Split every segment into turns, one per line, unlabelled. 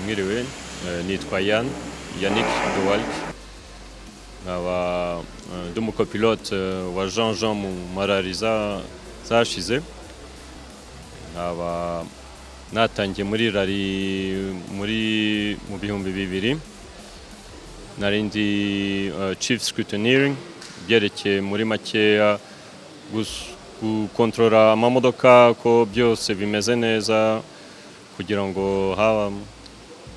Miruel, Nitkoyan, Yannick Duwalk wa uh, dumu copilote uh, wa Jean Jean Mumarariza zashize aba natangiye muri rari muri mu bihumbi bibiri nari ndi uh, chief scrutineering byerekeye muri makeya gukontorora amamodoka ko byose bimeze neza kugira ngo haba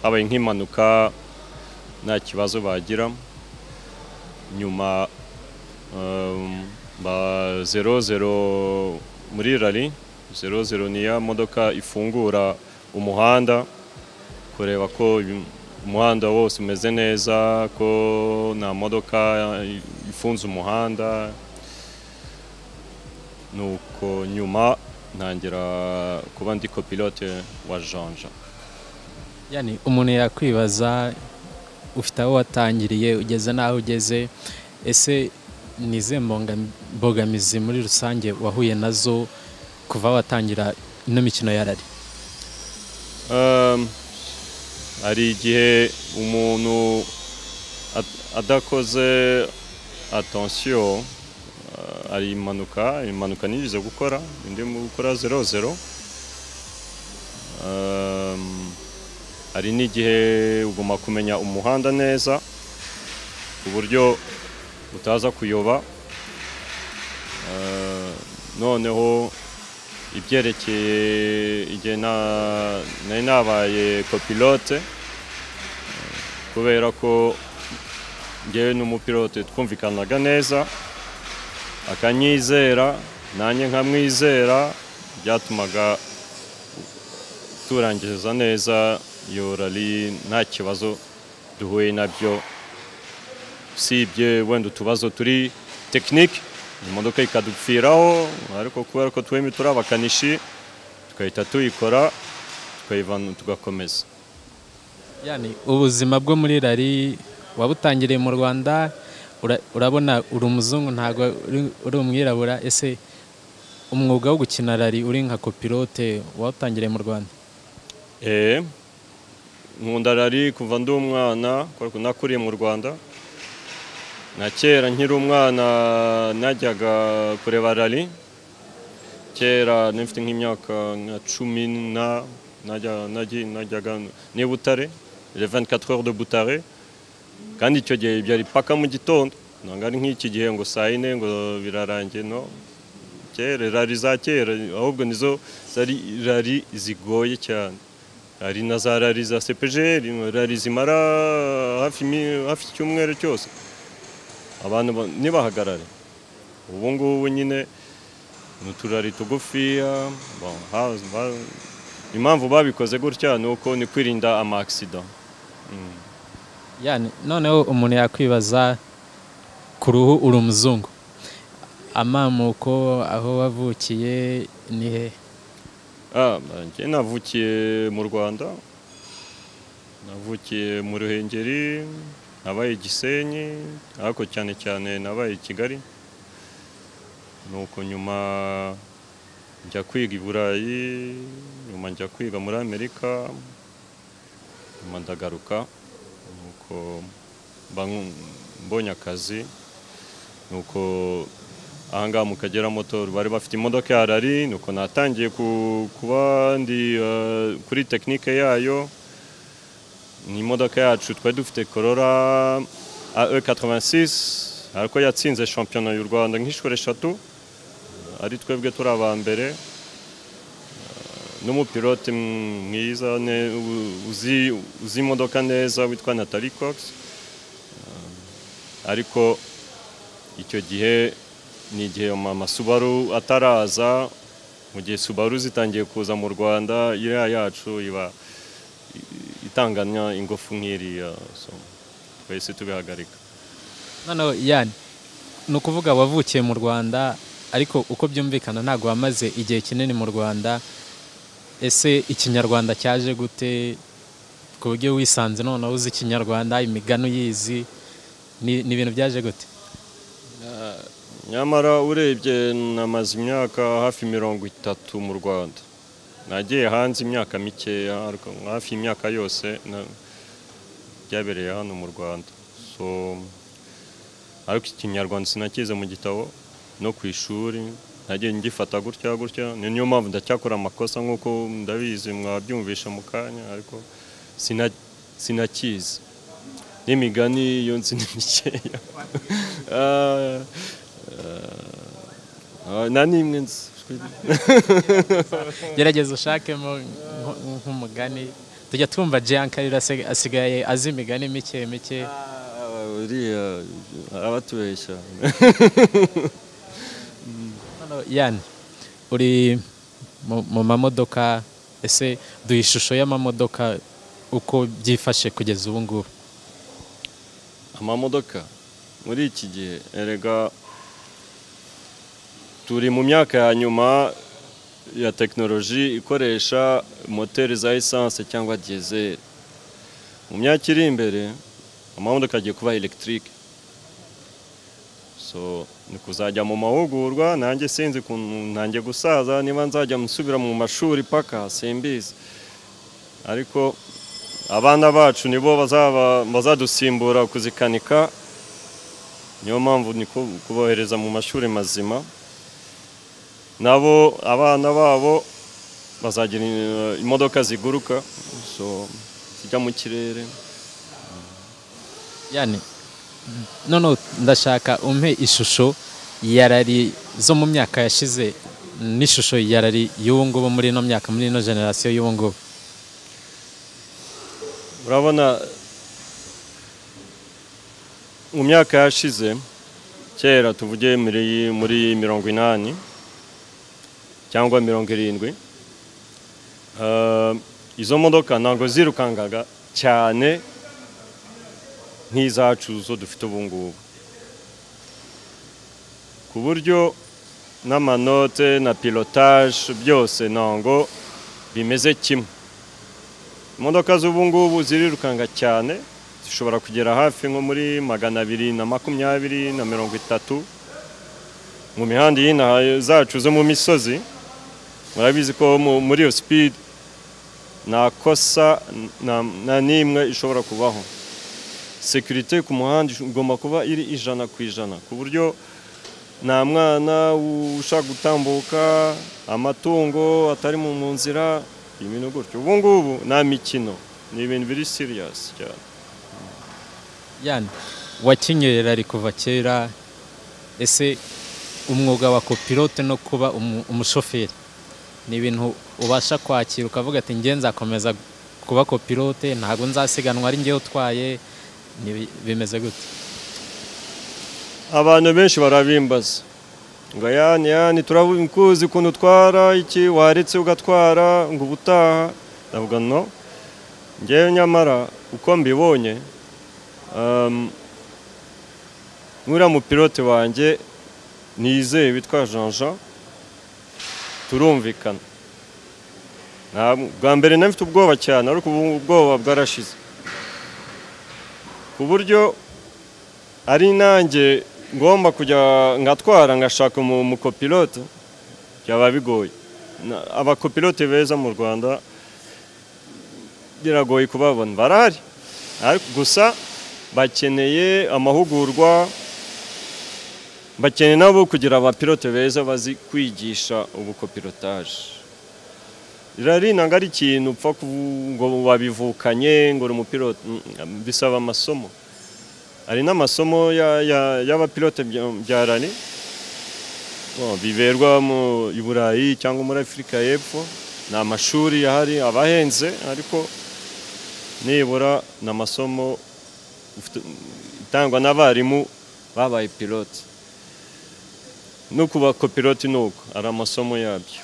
habaye nk'impanuka nta kibazo bagira nyuma um, ba 00 muri rally 00 ni ya modoka ifungura umuhanda kureba ko umuhanda wose umeze neza ko nta modoka ifunze umuhanda nuko nyuma ntangira kuba ndi copilote wa janja
yani umuntu yakwibaza ufite aho watangiriye ugeze n'aho ugeze ese ni izihe mbogamizi muri rusange wahuye nazo kuva aho watangira ino mikino ya rari
hari igihe umuntu adakoze atansiyo hari impanuka impanuka nigeze gukora ndimo gukora zero zero hari n'igihe ugomba kumenya umuhanda neza ku buryo utaza kuyoba noneho ibyerekeye igihe nari nabaye kopilote kubera ko ngewe n'umupilote twumvikanaga neza akanyizera nanjye nkamwizera byatumaga turangiza neza iyo rari nta kibazo duhuye nabyo usibye wenda utubazo turi tekinike imodoka ikadupfiraho ariko kubera ko twembi turi abakanishi tugahita tuyikora tukayivana tugakomeza
yani ubuzima bwo muri rari wabutangiriye mu rwanda urabona uri umuzungu ntabwo uri umwirabura ese umwuga wo gukina rari uri nka kopilote wawutangiriye mu rwanda
eee nkunda rari kuva ndi umwana nakuriye mu rwanda na kera nkiri umwana najyaga kureba rari kera nifite nk'imyaka nka cumi na najyaga ni butare reveni katwere de butare kandi icyo gihe byari paka mu gitondo ntabwo ari nk'iki gihe ngo saa yine ngo birarangiye no kera rari za kera ahubwo nizo zari rari zigoye cyane hari na za rari za sepejeri rari zimara hafi icyumweru cyose abantu ntibahagarare ubu ngubu nyine ni uturari tugufiya impamvu babikoze gutya ni uko ni kwirinda amakisida
noneho umuntu yakwibaza ku ruhu uri umuzungu amamuko aho wavukiye ni hehe
njye navukiye mu rwanda navukiye mu ruhengeri nabaye gisenyi ariko cyane cyane nabaye i kigali nuko nyuma njya kwiga i burayi nyuma njya kwiga muri amerika nyuma ndagaruka nuko mbonye akazi nuko ahangaha mu kagera motoru bari bafite imodoka ya rari nuko natangiye kuba ndi kuri tekinike yayo ni imodoka yacu twari dufite korora ae 86 ariko yatsinze shampiyona y'u rwanda nk'inshuro eshatu ari twebwe turi aba mbere n'umupilote mwiza uzi imodoka neza witwa Natalie Cox ariko icyo gihe ni igihe mama subaru ataraza mu gihe subaru zitangiye kuza mu rwanda iriya yacu iba itanganya ingufu nk'iriya twese tubihagarika
noneho yani ni ukuvuga wavukiye mu rwanda ariko uko byumvikana ntabwo wamaze igihe kinini mu rwanda ese ikinyarwanda cyaje gute ku buryo wisanze noneho uzi ikinyarwanda imigani uyizi ni ibintu byaje gute
nyamara urebye namaze imyaka hafi mirongo itatu mu rwanda nagiye hanze imyaka mikeya ariko hafi imyaka yose na- byabereye hano mu rwanda so ariko ikinyarwanda sinakize mu gitabo no ku ishuri nagiye ngifata gutya gutya ni niyo mpamvu ndacyakora amakosa nk'uko ndabizi mwabyumvisha mu kanya ariko sina- sinakizi n'imigani yo nzi ni mikeya Ah, ah, nta n'imwe nzi
gerageza ushakemo nk- nk'umugani tujya twumva jean karira asigaye azi imigani mike mike
uriya abatubeshya
Hano, yani uri mu- mu mamodoka ese duha ishusho y'amamodoka uko byifashe kugeza ubu ngubu
amamodoka muri iki gihe erega turi mu myaka ya nyuma ya tekinoloji ikoresha moteri za esanse cyangwa diyezeri mu myaka iri imbere amamodoka agiye kuba elegitike so ni kuzajya mu mahugurwa nanjye sinzi ukuntu nanjye gusaza niba nzajya nsubira mu mashuri paka simbizi ariko abana bacu nibo bazaba bazadusimbura kuzikanika niyo mpamvu ni ku- kubohereza mu mashuri mazima nabo abana babo bazagira eh, imodoka ziguruka so zijya mu kirere
yani noneho ndashaka umpe ishusho ya rari zo mu myaka yashize n'ishusho ya rari y'ubu ngubu muri ino myaka muri ino generasiyo y'ubu ngubu
urabona mu myaka yashize kera tuvuge muri, muri mirongo inani cyangwa mirongo irindwi eh, izo modoka ntabwo zirukangaga cyane nk'izacu zo dufite ubu ngubu ku buryo n'amanote na pilotage byose ntabwo bimeze kimwe imodoka z'ubu ngubu zirirukanga cyane zishobora kugera hafi nko muri magana abiri na makumyabiri na mirongo itatu mu mihanda y'inaha zacu zo mu misozi murabizi ko mu- muri iyo sipidi nta kosa na- na n'imwe ishobora kubaho sekirite ku muhanda igomba kuba iri ijana ku ijana ku buryo nta mwana ushaka gutambuka amatungo atari mu mu nzira ibintu gutyo ubu ngubu nta mikino ni ibintu biri siriyasi cyane
yani wakinnye rari kuva kera ese umwuga wa kopilote no kuba umu- umushoferi ni ibintu ubasha kwakira ukavuga ati njye nzakomeza kuba kopilote ntabwo nzasiganwa ari njyewe utwaye Ni- bimeze gute
abantu benshi barabimbaza ngo yani yani turakuzi ukuntu utwara iki waretse ugatwara ngo ubutaha ndavuga no ngewe nyamara uko mbibonye um, nk'uriya mupilote wanjye nizeye witwa jean jean turumvikana Nta- bwa mbere nari mfite ubwoba cyane ariko ubu ubwoba bwarashize ku buryo ari nanjye ngomba kujya ngatwara ngashaka umu- umukopilote byaba bigoye Na- abakopilote beza mu rwanda biragoye kubabona barahari ariko gusa bakeneye amahugurwa bakeneye nabo kugira abapilote beza bazi kwigisha ubukopilotaje irari ntabwo ari ikintu upfa kuvu- ngo wabivukanye ngo uri umupilote Mm, bisaba amasomo hari n'amasomo ya- ya- y'abapilote bya- bya rani Bon, biberwa mu i burayi cyangwa muri afurika y'epfo ni amashuri ahari aba ahenze ariko nibura ni amasomo ufite- itangwa n'abarimu babaye pilote no ku bakopiloti ni uko ari amasomo yabyo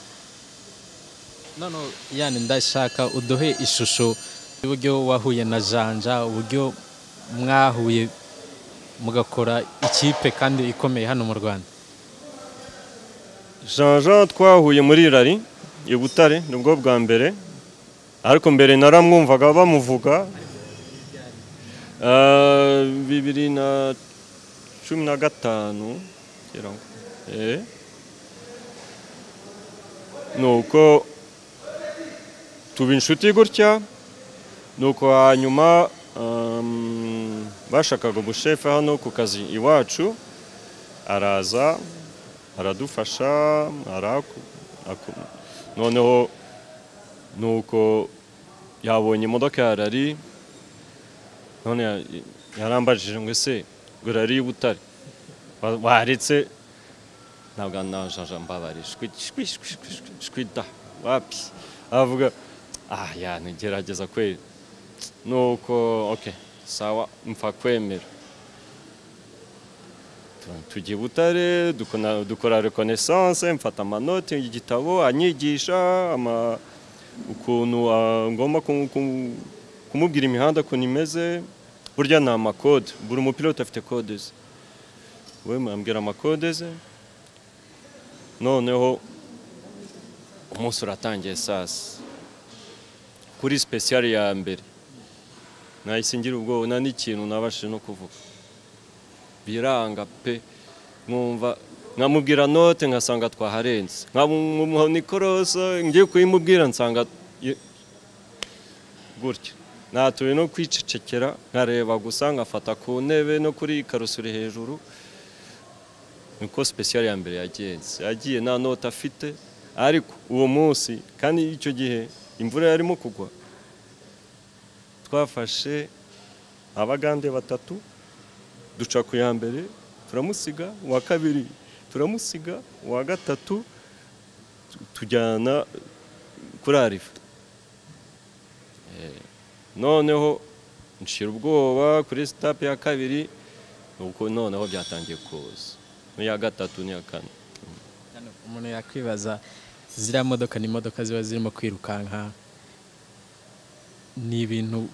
none yani ndashaka uduhe ishusho y'uburyo wahuye na janja uburyo mwahuye mugakora ikipe kandi ikomeye hano mu rwanda
jean jean twahuye muri rari i butare nibwo bwa mbere ariko mbere naramwumvaga bamuvuga Ah, bibiri na cumi na gatanu ngira ngo. Eh. ni uko tuba inshuti gutya nuko hanyuma um, bashakaga umushefe hano ku kazi iwacu araza aradufasha araku- aku- noneho nuko yabonye imodoka ya rari none ya- yarambajije ngo ese ngo rari y'ubutare wa- waretse ntabwo najaja mbabare shwi shwi shwi shwi shwi shwi da wapi avuga ah ya ngerageza kweli nuko ok sawa mpfa kwemera Tu- tujya i butare dukona- dukora reconnaissance mfata amanoti igitabo anyigisha ama- ukuntu ah, ngomba ku- ku- kumubwira imihanda ukuntu imeze burya ni amakode buri mupilote afite kode ze we ambwira amakode ze noneho umunsi uratangiye saa sita kuri sipesiyare ya mbere nahise ngira ubwoba nta n'ikintu nabashije no kuvuga biranga pe nkumva nkamubwira note nkasanga twaharenze nkamuha nikorosa ngiye kuyimubwira nsanga ye- gutya natuye no kwicecekera nkareba gusa nkafata ku ntebe no kuri karusi iri hejuru niko sipesiyare ya mbere yagenze yagiye nta nota afite ariko uwo munsi kandi icyo gihe imvura yarimo kugwa twafashe abagande batatu duca ku ya mbere turamusiga uwa kabiri turamusiga uwa gatatu tu- tujyana kuri arifa Eh, noneho nshira ubwoba kuri sitapu ya kabiri ubwo noneho byatangiye kuza n'iya gatatu n'iya kane
Hano umuntu yakwibaza ziriya modoka ni imodoka ziba zirimo kwirukanka ni ibintu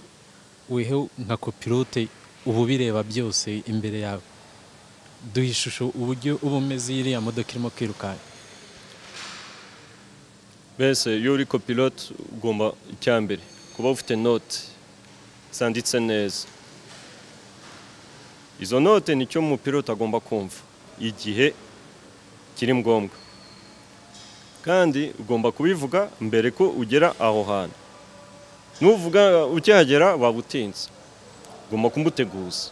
wehe nka kopilote uba ubireba byose imbere yawe duha ishusho uburyo uba umeze iyo iriya modoka irimo kwirukanka
mbese iyo uri copilote ugomba icya mbere kuba ufite note zanditse neza izo note nicyo umupilote agomba kumva igihe kiri ngombwa kandi ugomba kubivuga mbere ko ugera aho hantu nuvuga ukihagera waba utinze ugomba kumuteguza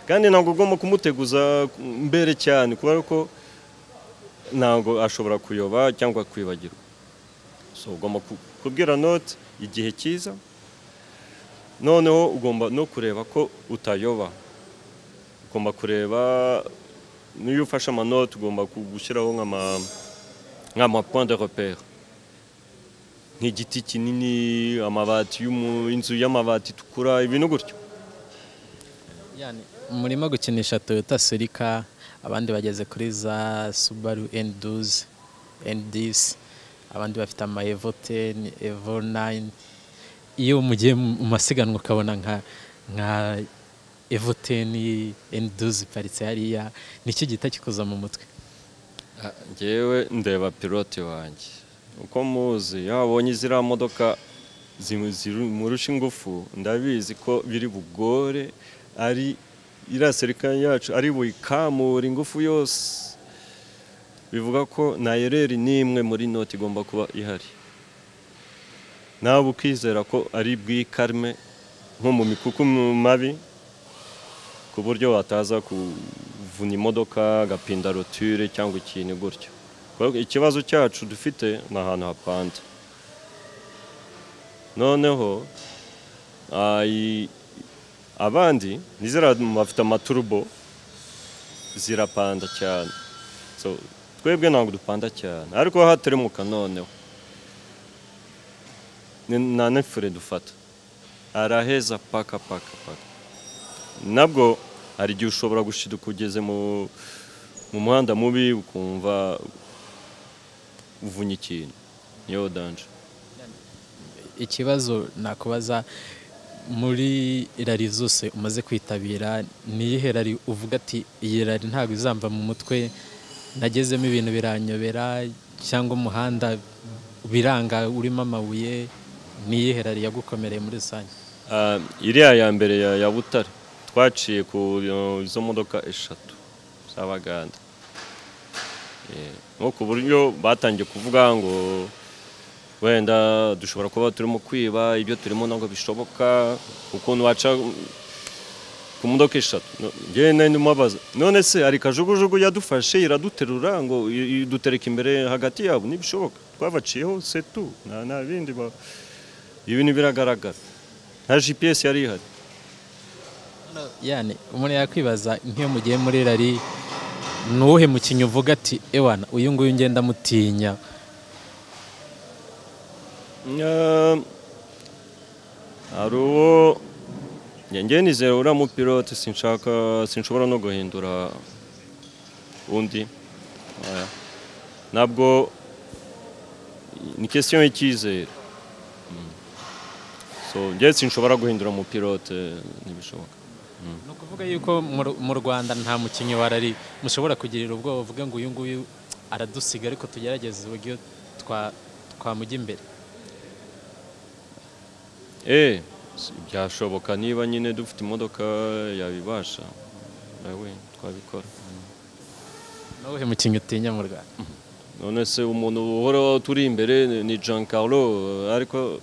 kandi ntabwo ugomba kumuteguza mbere cyane kubera ko ntabwo ashobora kuyoba cyangwa kwibagirwa so ugomba ku- kubwira note igihe cyiza noneho ugomba no kureba ko utayoba ugomba kureba niyo ufashe amanote ugomba ku- gushyiraho nk'ama- nk'ama point de repere nk'igiti kinini amabati y'umu- inzu y'amabati itukura ibintu gutyo
Yani, murimo gukinisha toyota serika abandi bageze kuri za subaru enduzi endisi abandi bafite ama evo teni evo nayini iyo mugiye mu masiganwa ukabona nka nka evo teni enduzi iparitse hariya nicyo gihita kikuza mu mutwe
ngewe ndeba pilote wanjye uko muzi iyo wabonye ziriya modoka zimu- zimurusha ingufu ndabizi ko biri bugore ari iriya serikare yacu ari buyikamura ingufu yose bivuga ko na ereri n'imwe muri noti igomba kuba ihari nawe ukizera ko ari bwikarme nko mu mikuku mu mabi ku buryo wataza kuvuna imodoka agapinda rotire cyangwa ikintu gutyo Kuko ikibazo cyacu dufite ni ahantu hapanze noneho ai- abandi nizera bafite amaturubo zirapanda cyane so, twebwe ntabwo dupanda cyane ariko hateremuka noneho ni- nta nefure dufata araheza paka paka paka nabwo hari igihe ushobora gushiduka ugeze mu mu muhanda mubi ukumva uvunya ikintu niyo danje
ikibazo nakubaza muri rari zose umaze kwitabira ni iyihe rari uvuga ati iyi rari ntabwo izamva mu mutwe nagezemo ibintu biranyobera cyangwa umuhanda biranga urimo amabuye ni iyihe rari yagukomereye muri rusange
Ah, iriya ya mbere ya, ya butare twaciye ku uh, izo modoka eshatu z'abaganda Eh, nko ku buryo batangiye kuvuga ngo wenda dushobora kuba turimo kwiba ibyo turimo ntabwo bishoboka ukuntu waca ku modoka eshatu No- njyewe nari ndumubaza none se hari kajugujugu yadufashe iraduterura ngo i- idutereka imbere hagati yabo ntibishoboka twabaciyeho setu nta nta bindi ba- ibintu biragaragara nta gps yari ihari
yani umuntu yakwibaza nk'iyo mugiye muri rari ni uwuhe mukinnyi uvuga ati ewana uyu nguyu ngenda mutinya
Eh, hari uwo njye nizera uriya mupilote sinshaka sinshobora no guhindura undi Oya. ntabwo ni question y'icyizere Mm. so njye sinshobora guhindura umupilote ntibishoboka
ni ukuvuga yuko mu Ru- mu rwanda nta mukinnyi wa rari mushobora kugirira ubwoba uvuga ngo uyu nguyu aradusiga ariko tugerageze uburyo twa- twamujya imbere
Eh, si- byashoboka niba nyine dufite imodoka yabibasha nawe twabikora
ni uwuhe mukinnyi utinya mu rwanda
none se umuntu uhora turi imbere ni- ni jean carlo ariko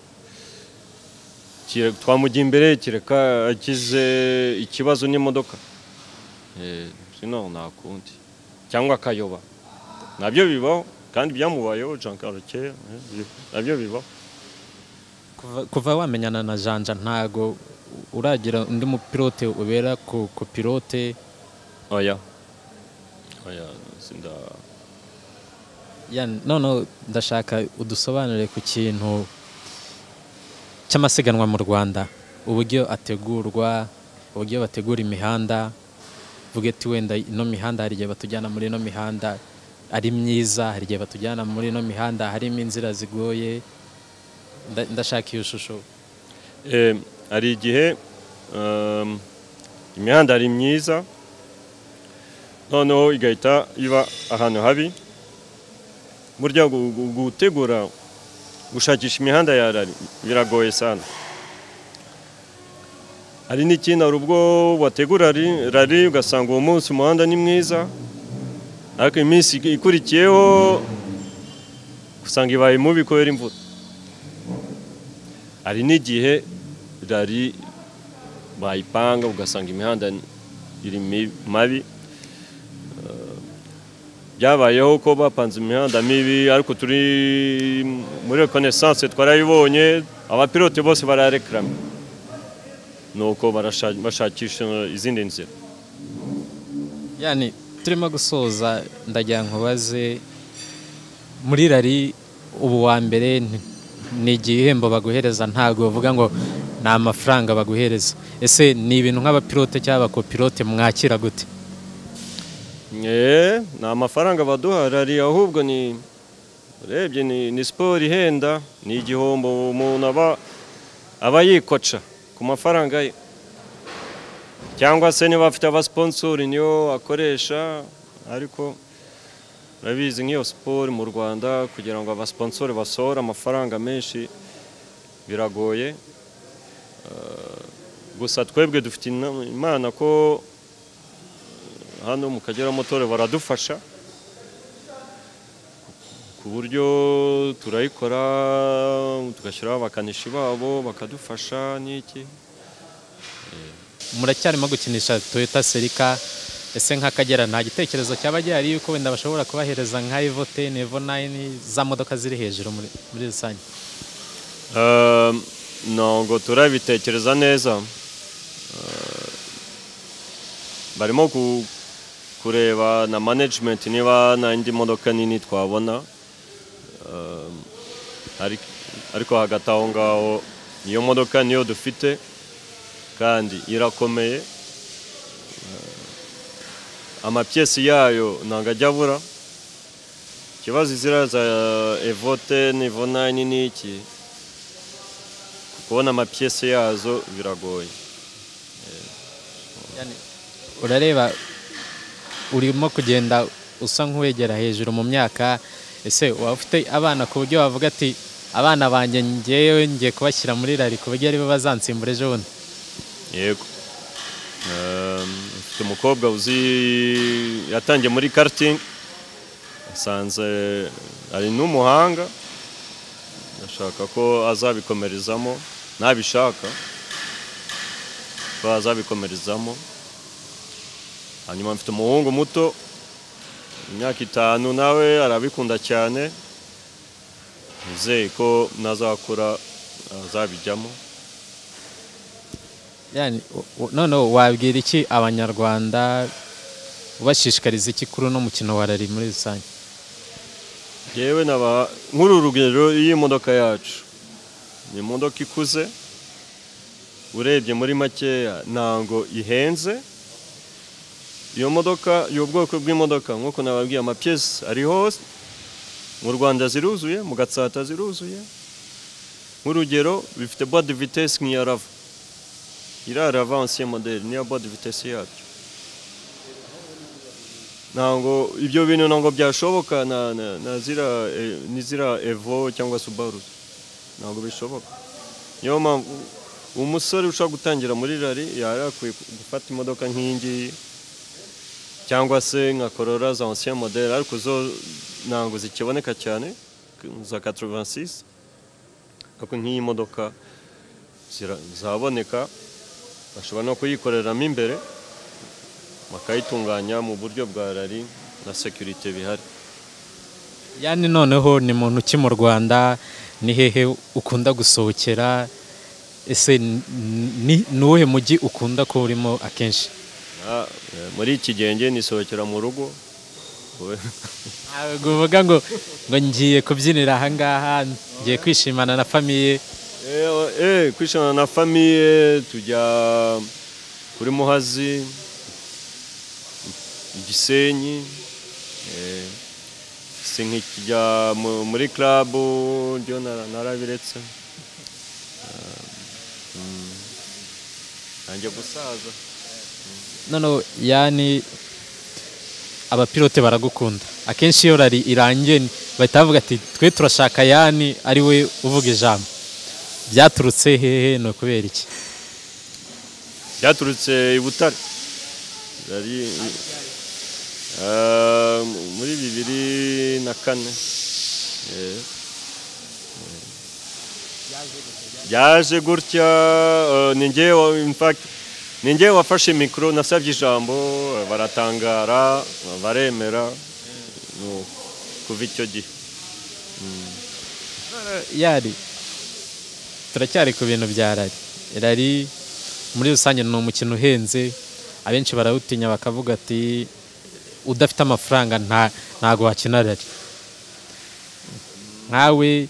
kire- twamujya imbere kereka agize ikibazo n'imodoka Eh, sino nta kundi cyangwa akayoba nabyo bibaho kandi byamubayeho jean carlo kera eh, bi- nabyo bibaho
Kuva- kuva wamenyana na janja ntago uragira undi mupilote ubera ku ku pilote
oya oya sinda
Yani, none ndashaka udusobanurire ku kintu cy'amasiganwa mu rwanda uburyo ategurwa uburyo bategura imihanda vuga ati wenda ino mihanda hari igihe batujyana muri ino mihanda ari myiza hari igihe batujyana muri ino mihanda harimo inzira zigoye Nda- ndashaka iyo shusho
Eh, hari igihe ehm, imihanda ari myiza noneho igahita iba ahantu habi burya gu- gu- gutegura gushakisha imihanda ya rari biragoye sana hari n'ikindi hari ubwo wategura rari- rari ugasanga uwo munsi umuhanda ni mwiza ariko iminsi ikurikiyeho usanga ibaye mubi kubera imvura hari n'igihe rari bayipanga ugasanga imihanda iri mi- mabi Eh, byabayeho ko bapanze imihanda mibi ariko turi muri reconnaissance twarayibonye abapilote bose bararekarama nuko barasha- bashakisha izindi nzira
yani turimo gusoza ndagira nkubaze muri rari ubu wa mbere ni- ni igihembo baguhereza ntabwo bavuga ngo ni amafaranga baguhereza ese ni ibintu nk'abapilote cyangwa abakopilote mwakira gute
Eh, ni amafaranga baduha rari ahubwo ni urebye ni, ni siporo ihenda ni igihombo umuntu aba aba yikoca ku mafaranga ye cyangwa se niba afite abasiponsori niyo akoresha ariko urabizi nk'iyo siporo mu rwanda kugira ngo abasiponsori basohore amafaranga menshi biragoye Eh, gusa twebwe dufite inama- imana ko hano mu Kagera motore baradufasha ku buryo turayikora tugashyiraho abakanishi babo bakadufasha n'iki
muracyarimo gukinisha toyota serika ese nk'akagera nta gitekerezo cyaba gihari yuko wenda bashobora kubahereza nka evo teni evo nayini za modoka ziri hejuru muri muri rusange
Ehm, ntabwo turabitekereza neza Ehm, barimo ku- kureba na management niba nta indi modoka nini twabona Ehm, ariko- ariko hagati aho ngaho iyo modoka niyo dufite kandi irakomeye Ehm, amapiyesi yayo ntabwo ajya abura ikibazo izira za evote n'ivonani ni iki kubona amapiyese yazo biragoye
Yani, urareba urimo kugenda usa nk'uwegera hejuru mu myaka ese waba ufite abana ku buryo wavuga ati abana banjye ngewe ngiye kubashyira muri rari ku buryo aribo bazansimbura ejo bundi
yego Ehm, mfite umukobwa uzi yatangiye muri karting asanze ari n'umuhanga ndashaka ko azabikomerezamo nabishaka ko azabikomerezamo hanyuma mfite umuhungu muto imyaka itanu nawe arabikunda cyane nizeye ko nazakura azabijyamo
Yani, u- u- noneho wabwira iki abanyarwanda ubashishikariza iki kuri uno mukino wa rari muri rusange
yewe naba nk'uru rugero y'imodoka yacu ni imodoka ikuze urebye muri makeya ntabwo ihenze iyo modoka iyo bwoko bw'imodoka nk'uko nababwiye amapiyesi ari hose mu rwanda ziruzuye mu gatsata ziruzuye nk'urugero bifite bode vitesi nk'iya rava iriya rava ansiye modeli niyo bode vitesi yabyo ntabwo ibyo bintu ntabwo byashoboka na, na, na zira, eh, n'izira evo cyangwa subaru ntabwo bishoboka niyo mpamvu umusore ushobora gutangira muri rari yari akwiye gufata imodoka nk'iyi ngiyi cyangwa se nka korora za ancien modele ariko zo ntabwo zikiboneka cyane za 86 ariko nk'iyi modoka zira- zaboneka bashobora no kuyikoreramo imbere bakayitunganya mu buryo bwa rari na sekirite bihari
yani noneho ni muntu ki mu rwanda ni hehe ukunda gusohokera ese n- ni ni uwuhe mujyi ukunda kuba urimo akenshi
Ah, eh, muri iki genge nisohokera mu rugo
ntabwo uvuga ngo ngo ngiye kubyinira ahangaha ngiye kwishimana na famiye
Eh, eh, kwishimana na famiye tujya kuri muhazi i gisenyi eh, si nk'ikijya mu- muri klabu ryo nara- narabiretse Ah, mm, nanjye gusaza
noneho yani abapilote baragukunda akenshi iyo rari irangiye ni- bahita bavuga ati twe turashaka yani ari we uvuga ijambo byaturutse hehe ni ukubera iki
byaturutse i butare Yari, eh, muri bibiri na kane Eh, eh. byaje gutya eh, ni njye wa- in fact, ni njye wafashe mikoro nasabye ijambo eh, baratangara baremera Ni kuva icyo gihe
yari turacyari ku bintu bya rari rari muri rusange ni umukino uhenze abenshi barawutinya bakavuga ati udafite amafaranga nta ntago wakina rari nkawe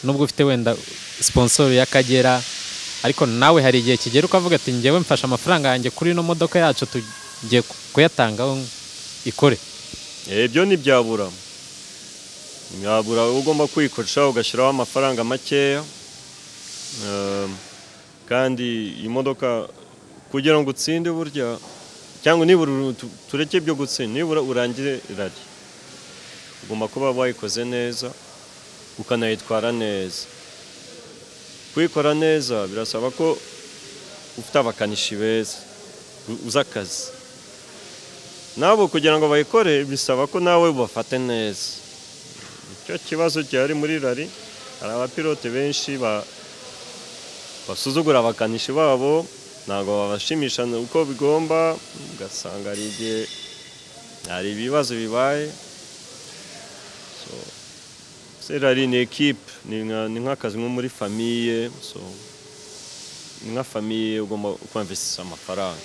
nubwo ufite wenda siponsoro y'akagera ariko nawe hari igihe kigera ukavuga ati ngewe mfashe amafaranga yanjye kuri ino modoka yacu tugiye kuyatangaho ikore
ibyo ntibyabura ntibyabura uba ugomba kwikoresha ugashyiraho amafaranga makeya Ehm, kandi iyi modoka kugira ngo utsinde burya cyangwa nibura uru- tu- tureke ibyo gutsinda nibura urangire rari ugomba kuba wayikoze neza ukanayitwara neza kuyikora neza birasaba ko ufite abakanishi beza u- uzi akazi nabo kugira ngo bayikore bisaba ko nawe ubafate neza icyo kibazo gihari muri rari hari abapilote benshi ba- basuzugura abakanishi babo ntabwo babashimisha uko bigomba ugasanga hari igihe hari ibibazo bibaye so, se rari ni ekipe ni nka- ni nk'akazi nko muri famiye so, ni nka famiye ugomba kwamvisisa amafaranga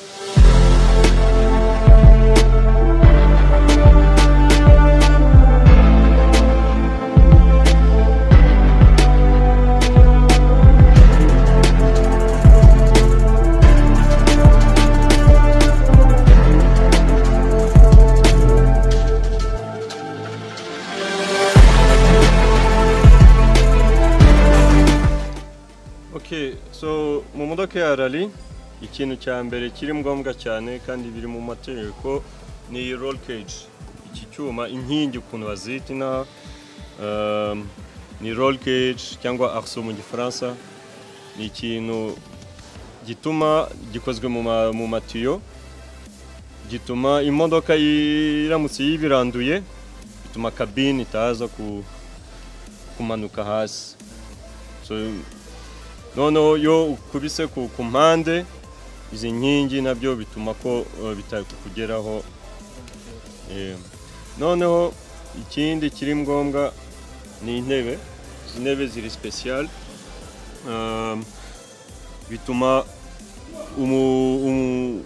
Okay, so mu modoka ya rali ikintu cya mbere kiri ngombwa cyane kandi biri mu mategeko ni iyi roll cage iki cyuma inkingi ukuntu bazita inaha um, ni roll cage cyangwa arso mu gifaransa ni ikintu gituma gikozwe mu, ma, mu matiyo gituma imodoka yi- iramutse yibiranduye bituma kabine itaza ku, kumanuka hasi So, noneho iyo ukubise ku ku mpande izi nkingi nabyo bituma ko eh, bitari kukugeraho Eh, noneho ikindi kiri ngombwa ni intebe izi ntebe ziri special Um, bituma umu- umu-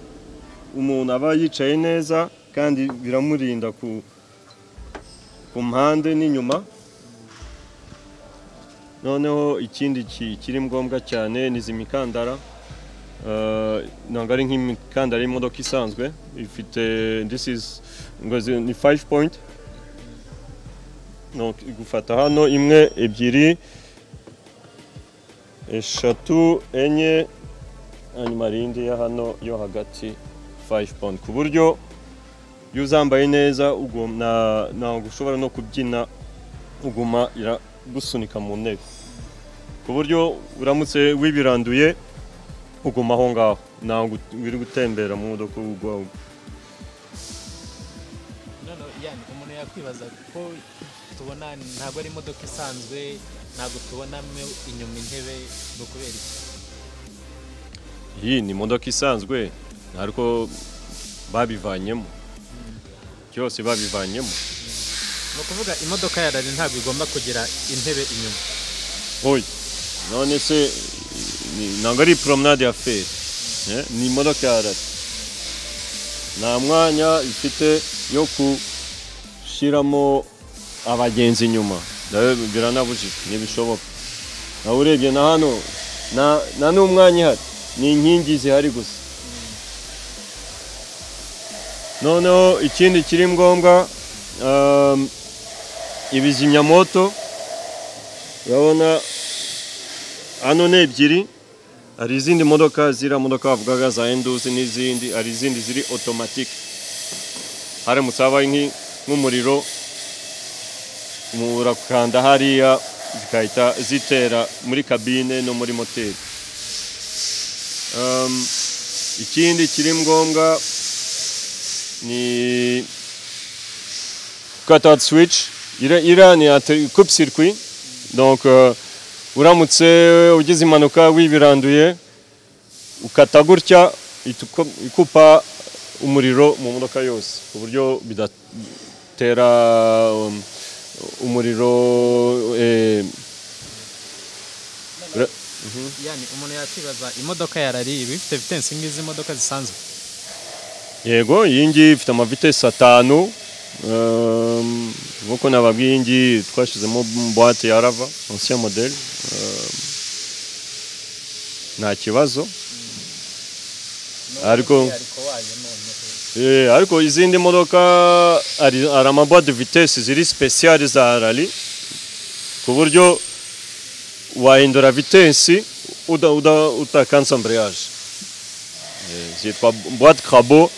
umuntu aba yicaye neza kandi biramurinda ku ku mpande n'inyuma noneho ikindi ki- kiri ngombwa cyane ni izi mikandara Uh, ntabwo ari nk'imikandara y'imodoka isanzwe ifite this is ngo zi- ni 5 point Donc, gufata hano imwe ebyiri eshatu enye hanyuma hari indi ya hano yo hagati 5 pound ku buryo iyo uzambaye neza ugum- na- ntabwo ushobora no kubyina uguma iragusunika mu ntebe ku buryo uramutse wibiranduye uguma aho ngaho ntabwo ut- wiri gutembera mu modoka ugwa
noneho yani umuntu yakwibaza ko tubona ntabwo ari imodoka isanzwe ntabwo tubonamo inyuma intebe ni ukubera iki
iyi ni imodoka isanzwe ariko babivanyemo byose babivanyemo
ni ukuvuga imodoka ya rari ntabwo igomba kugira intebe inyuma
Oya none se ni- ntabwo ari promenade ya feri eh, ni imodoka ya rari nta mwanya ifite yo gushyiramo abagenzi inyuma nawe biranabujijwe ntibishoboka nawe urebye na hano nta- nta n'umwanya ihari ni inkingi zihari gusa noneho ikindi kiri ngombwa um, ibizimyamoto urabona hano ni ebyiri hari izindi modoka ziriya modoka bavugaga za enduzi n'izindi hari izindi ziri otomatike haramutse habaye nki- nk'umuriro urakanda hariya zigahita zitera muri kabine no muri moteri Um, ikindi kiri ngombwa ni kata switch ira ira ni ate coupe circuit donc euh, uramutse ugize impanuka wibiranduye ukata gutya ituko- ikupa umuriro mu modoka yose ku buryo bidatera um, umuriro eh, ura-
yani umuntu yakwibaza imodoka ya rari iba ifite vitensi nk'izi modoka zisanzwe
yego iyi ngiyi ifite amavitesi atanu um, nk'uko nababwiye iyi ngiyi twashyizemo buwate ya rava ancien model um, nta kibazo Ariko-
ariko wayo noneho
Eh, ariko izindi modoka hari hari amabuwate vitesi ziri special za rali ku buryo wahindura vitesi uda- uda- utakanse ambreyage Eh, zitwa boite crabo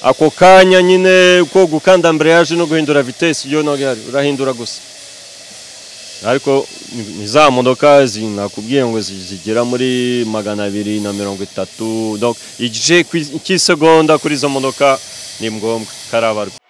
ako kanya nyine ko gukanda ambreyage no guhindura vitesi yo ntabwo ihari urahindura gusa ariko ni- ni za modoka zi- nakubwiye ngo zi- zigera muri magana abiri na mirongo itatu donc igice kw'i- cy'isegonda kuri izo modoka ni ngombwa karabarwa